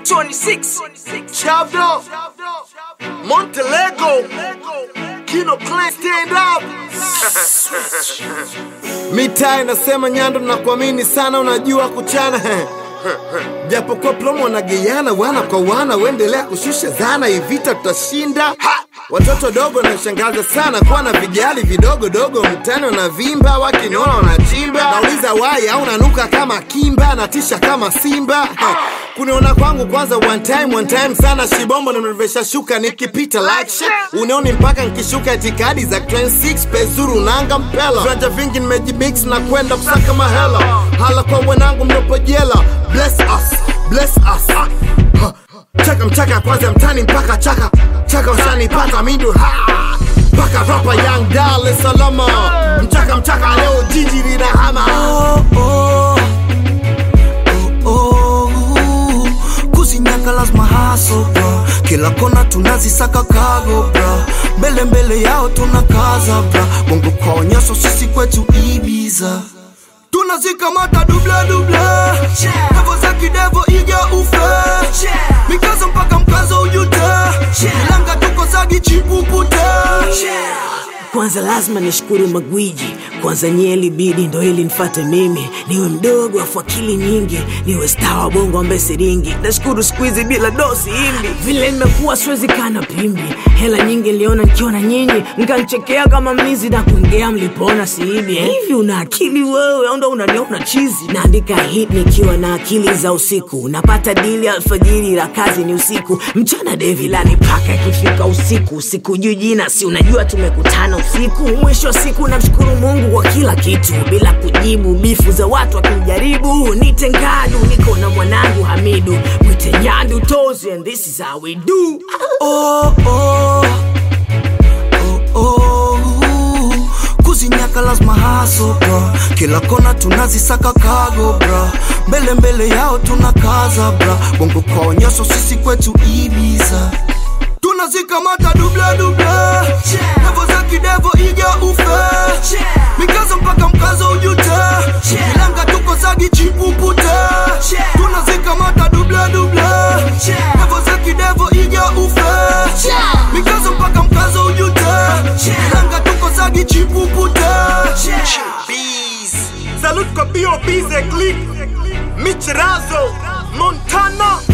26 Chavdo, Montelego, Kino Clan stand up. Mitaa inasema Nyando, nakuamini sana, unajua kuchana japokuwa plomo wanageiana wana kwa wana, uendelea kushusha zana, hii vita tutashinda. Ha! Watoto dogo nashangaza sana kuwa na vijali vidogo dogo mtani wanavimba, wakiniona wanachimba. Nauliza wai au nanuka kama kimba, natisha kama simba. Ha! Kuniona kwangu kwanza one time one time sana, shibombo nimevesha shuka nikipita like shit. Unioni mpaka nikishuka itikadi za Clan 6 pezuru nanga mpela. Viwanja vingi nimejimix na kwenda kusaka mahela. Hala kwa wenangu mlopo jela. Bless us, bless us. Ha! Chaka mchaka kwanza mtani mpaka chaka chaka ushanipata mindu ha mpaka rapa young Dar es Salaam mchaka mchaka leo jiji lina hama oh, oh, oh, oh. kuzinyaka lazima haso bra kila kona tunazisaka kago bra mbele mbele yao tunakaza bra bongo kwa nyaso sisi kwetu ibiza tunazikamata dubla dubla devo za kidevo iga ufe mikazo mpaka mkazo ujuta ilanga tuko zagi chipukuta Kwanza lazima nishukuru magwiji, kwanza nyie ilibidi ndo ili nifate mimi, niwe mdogo afu akili nyingi, niwe star wa bongo ambaye siringi. Nashukuru siku hizi bila dosi hindi, vile nimekuwa siwezi kana pimbi, hela nyingi niliona nikiona nyinyi, mkanichekea kama mlizi na kuongea mlipoona siibi. Hivi una akili wewe au ndo unaniona chizi? Naandika hit nikiwa na akili za usiku, napata dili alfajiri, la kazi ni usiku, mchana devi lani paka ikifika usiku, sikujui jina, si unajua tumekutana usiku. Mwisho wa siku namshukuru Mungu kwa kila kitu, bila kujibu bifu za watu wakinijaribu. Nite ngadu, niko na mwanangu Hamidu, mwite nyandu tozi, and this is how we do. oh, oh, oh, oh. kuzinyaka lazima haso bra kila kona tunazisaka kago bra mbele mbele yao tunakaza bra bongo kwa nyaso sisi kwetu ibiza tunazikamata dubla dubla devo za kidevo iga ufe mikazo mpaka mkazo ujuta ilanga tuko zagi chipuputa tunazikamata dubla dubla devo za kidevo iga ufe mikazo mpaka mkazo ujuta ilanga tuko zagi chipuputa Bees. Salute kwa B.O.B. The Click Mitch Razo Montana